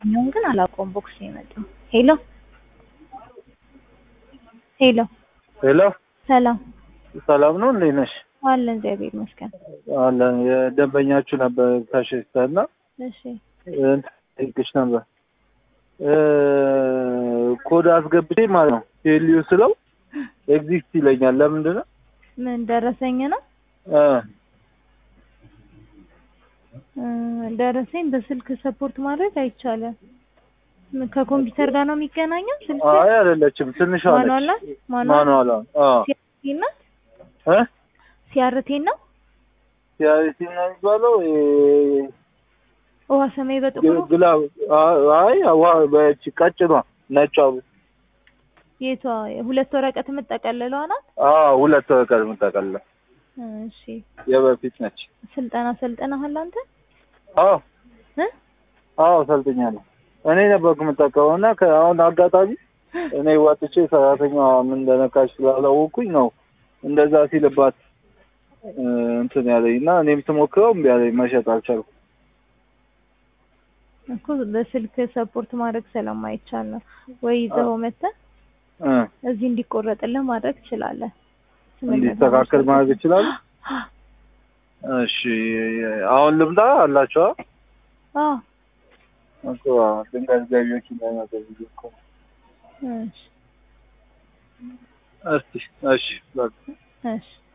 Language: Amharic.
ይሄኛውን ግን አላውቀውም። ቦክስ ነው የመጣው። ሄሎ ሄሎ፣ ሄሎ ሰላም ሰላም ነው፣ እንዴት ነሽ? አለን፣ እግዚአብሔር ይመስገን። አለን። የደንበኛችሁ ነበር ከሽስታና እሺ ጠይቅሽ ነበር እ ኮድ አስገብቼ ማለት ነው ቴልዩ ስለው ኤግዚስት ይለኛል። ለምንድን ነው ምን ደረሰኝ ነው እ እ ደረሰኝ በስልክ ሰፖርት ማድረግ አይቻልም። ምን ከኮምፒውተር ጋር ነው የሚገናኘው? ስልክ አይ አይደለችም፣ ትንሿ ማኑዋል ነች። ናት? ማኑዋል ማኑዋል አዎ ሲአርቴ ናት? እ ሲአርቴ ነው? ሲያሪቲ ነው የሚባለው እ ውሃ ሰማይ በጥቁሩ ግላብ አይ ዋ በቺ ቀጭኗ ነጯ የቷ ሁለት ወረቀት የምጠቀልለዋ ናት? አዎ ሁለት ወረቀት የምጠቀልለው እሺ የበፊት ነች። ስልጠና ሰልጥነሃል አንተ? አዎ እ አዎ ሰልጥኛለሁ። እኔ ነበርኩ የምጠቀመው እና አሁን አጋጣሚ እኔ ወጥቼ ሰራተኛዋ ምን እንደነካች ስላላወኩኝ ነው እንደዛ ሲልባት እ እንትን ያለኝ እና እኔም ስሞክረው እምቢ አለኝ፣ መሸጥ አልቻልኩም። እኮ በስልክ ሰፖርት ማድረግ ስለማይቻል ነው። ወይ ይዘው መተህ እ እዚህ እንዲቆረጥልህ ማድረግ ትችላለህ። እንዲስተካከል ማድረግ ይችላል። እሺ አሁን ልምጣ አላችኋ አዎ እኮ ድንገት ገቢዎች እንዳይመጡ ብዬ እኮ ነው። እሺ እስቲ እሺ በቃ እሺ